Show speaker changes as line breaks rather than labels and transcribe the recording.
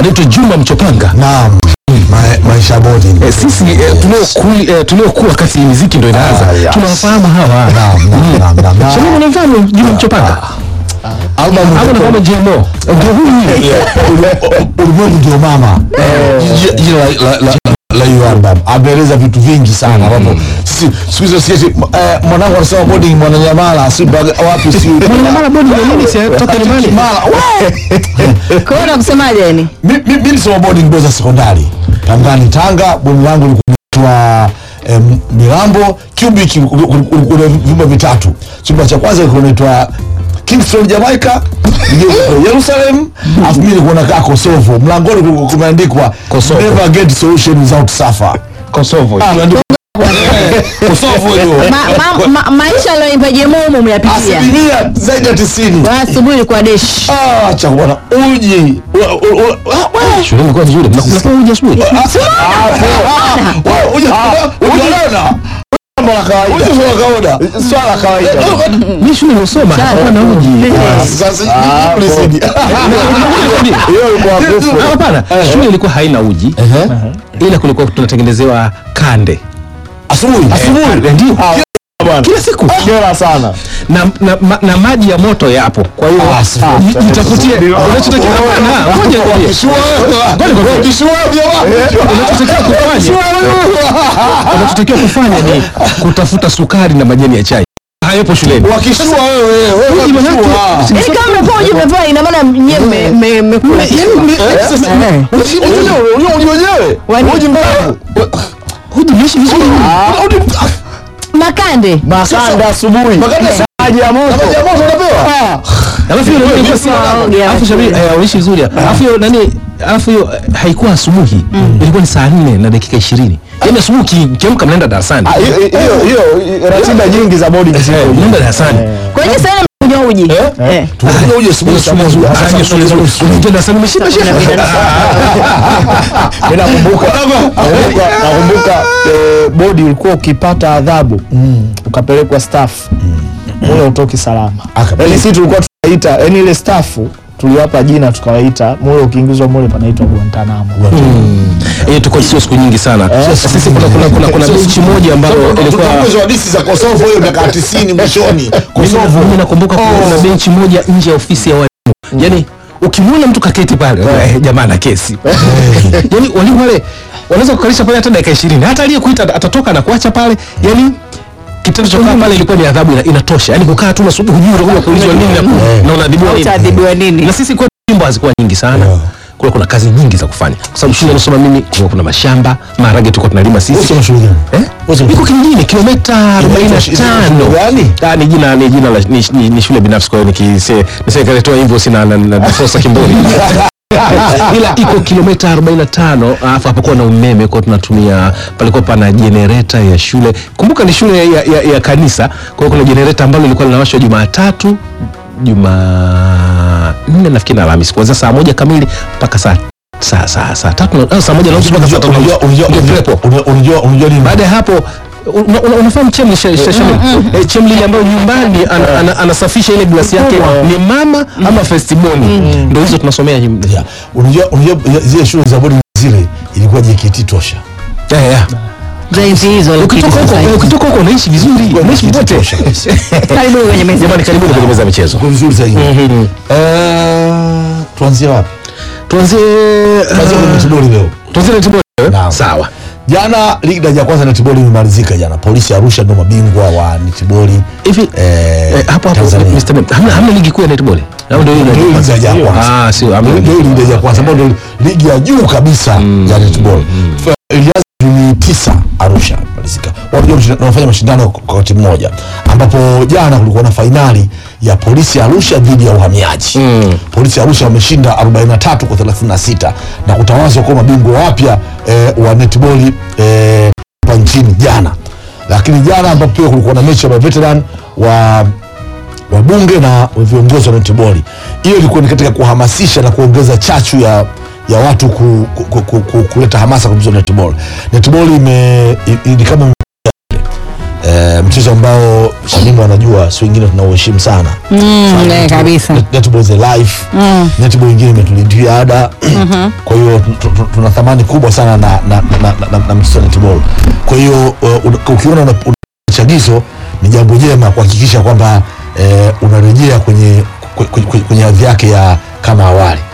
anaitwa Juma Mchopanga.
Naam. Ma- maisha bodi.
Eh, sisi eh, tulioku- eh, tuliokuwa wakati miziki ndo inaanza
Ah, yes.
tunawafahamu hawa.
Naam, naam, naam, naam, naam.
Shamini unamfahamu Juma Mchopanga?
Album
Hapo nafahamu JMO. Ndio huyu.
ulimwengu ndio mama Ji- jina la, la, la, la hiyo album ameeleza vitu vingi sana ambapo sisi siku hizo sisi eh, mwanangu anasema boarding mwananyamala si baga- wapi si
Mwanamara bodi ya nini si toka nyumbani?
Mara, we!
Kwa hiyo nakusemaje yani?
Mi- mi- mi nilisoma boarding boys sekondari Pangani Tanga bweni langu likuitwa eh, Milambo Cubic kuna vyumba vitatu chumba cha kwanza kilikuwa inaitwa Kingston Jamaica ingine ilikuwa Jerusalem alafu mimi nilikuwa nakaa Kosovo mlangoni kulikuwa kumeandikwa
Kosovo.
never get solution without suffer
Kosovo.
Kosovo hiyo
Ma, ma, ma, maisha aliyoipa Jemumu umeyapitia.
asilimia zaidi ya tisini
Asubuhi ilikuwa desh.
Ah, cha bwana uji Ula- ula- ula- ah, we!
Shule ilikuwa nzuri. Mnakula uji asubuhi? Mimi shule nimesoma hakuwa na uji. Ah, Hapana, shule ilikuwa haina uji. Ila kulikuwa tunatengenezewa kande. Eh, Ndio. Kila siku.
Kera sana.
na, na, ma, na maji ya moto yapo kwa hiyo
Ah, safi.
ji- jitafutie unachotakiwa hapana, ngoja nikwambie. unachotakiwa kufanya unachotakiwa kufanya ni kutafuta sukari na majani ya chai hayapo shuleni
wakishua wewe wewe
Uji manake-
wakishua.
Yaani kama umepoa uji umepoa ina maana nyewe mme- mme- mmekula. Eh.
Uji wenyewe, uji wenyewe.
Wani-
Uji mkavu.
Uji unaishi vizuri
Makande.
Makanda asubuhi.
Makanda
Maji ya moto.
Maji ya moto unapewa?
alafu hiyo nani ilikuwa si
Waoge,
alafu shabi eh, unaishi vizuri alafu hiyo nani alafu hiyo eh, haikuwa asubuhi ilikuwa ni saa 4 na dakika 20 yaani asubuhi uki- ukiamka mnaenda darasani
Ah, hiyo- hiyo hiyo ratiba nyingi za boarding
Eh,
ziko.
mnaenda darasani
Kwa hiyo sasa mkunywa uji. Eh.
Tunakunywa uji asubuhi saa moja.
Ah, shule nzuri. Unaingia darasani umeshinda shekhe.
Mimi nakumbuka nakumbuka nakumbuka eh, bodi ulikuwa ukipata adhabu ukapelekwa staff mule utoki salama.
Aka-
Yaani sisi tulikuwa tunaita yani ile staff tuliwapa jina tukawaita mule ukiingizwa mule panaitwa Guantanamo.
Eh, tuko sio siku nyingi sana. Sisi kuna kuna kuna kuna benchi moja ambayo ilikuwa
Tunakunywa hadithi za Kosovo hiyo miaka 90 mwishoni. Kosovo.
mimi nakumbuka kuna benchi moja nje ya ofisi ya walimu. Yaani ukimwona mtu kaketi pale eh, jamaa na kesi. Yaani walimu wale wanaweza kukalisha pale hata dakika 20. Hata aliyekuita atatoka na kuacha pale. Yaani kitendo cha kukaa pale ilikuwa ni adhabu ina, inatosha. Yaani kukaa tu unasubiri hujui unakuja kuulizwa nini na, na unaadhibiwa nini.
Utaadhibiwa nini?
Na sisi kwetu nyimbo hazikuwa nyingi sana. Kule kuna kazi nyingi za kufanya. Kwa sababu shule nasoma mimi kulikuwa kuna mashamba, maharage tulikuwa tunalima sisi.
Wewe shule gani?
Eh?
Wewe
Iko kijijini kilomita 45.
gani?
Ah, ni jina ni jina la ni, ni, ni shule binafsi kwa hiyo nikise nisekaletoa hivyo sina na, na, na Fosa Kimbori. Ila iko kilomita 45 alafu hapakuwa na umeme kwa tunatumia palikuwa pana generator ya shule. Kumbuka ni shule ya, ya, ya kanisa. Kwa hiyo kuna generator ambalo lilikuwa linawashwa Jumatatu, Jumanne nafikiri na Alhamisi kuanzia saa moja kamili mpaka saa saa saa saa tatu na- ah, saa moja na nusu mpaka saa tatu na nusu.
Unajua unajua
Ndio
unajua
prepo.
unajua unajua unajua nini?
Baada ya hapo una- una- unafahamu chemli sha- sha- shamili? Eh, chemli ile ambayo nyumbani ana- ana- anasafisha ile glasi yake ni mama ama festiboni ndio hizo tunasomea him-
Yeah. Unajua unajua zile shule za boarding zile ilikuwa JKT tosha.
Yeah, yeah.
Za enzi hizo
ukitoka huko eh, ukitoka huko unaishi vizuri unaishi
JKT
pote
tosha.
Karibu kwenye meza.
jamani karibuni kwenye meza ya michezo
Kwa vizuri zaidi. Eh, tuanzie wapi?
tuanzie
Tuanzie kwenye netball leo.
tuanzie netball eh?
Naam.
sawa
Jana ligi daraja ya kwanza netball imemalizika jana. Polisi Arusha ndio mabingwa wa netball.
hivi
Eh,
eh, hapo hapo
Tanzania.
Mr. Ben, hamna hamna ligi kuu ya netball au ndio hiyo
Ndio ligi daraja ya kwanza.
ah sio hamna
Ndio
ligi.
ligi daraja ya kwanza ambayo ndio ligi ya juu kabisa ya netball. Fa- Ilianza Juni tisa Arusha malizika. Watu wanafanya mashindano kwa wakati mmoja ambapo jana kulikuwa na fainali ya Polisi ya Arusha dhidi ya uhamiaji. Polisi ya Arusha wameshinda 43 kwa 36 na kutawazwa kuwa mabingwa wapya eh, wa netball eh, hapa nchini jana. Lakini jana ambapo pia kulikuwa na mechi ya veteran wa wabunge na viongozi wa netball. Hiyo ilikuwa ni katika kuhamasisha na kuongeza chachu ya ya watu ku, ku, ku, ku, ku, kuleta hamasa kwa mchezo wa netball. Netball ime i- i- ni kama e, mchezo ambao Shanimu anajua si wengine tunauheshimu sana
Mm, eh, kabisa.
Net- netball is a life netball ingine imetulindia ada kwa hiyo tu- tu- tuna thamani kubwa sana na, na, na, na, na, na mchezo wa netball kwa hiyo uh, una- ukiona una- una chagizo ni jambo jema kuhakikisha kwamba eh, unarejea kwenye kwenye, kwenye, kwenye hadhi yake ya kama awali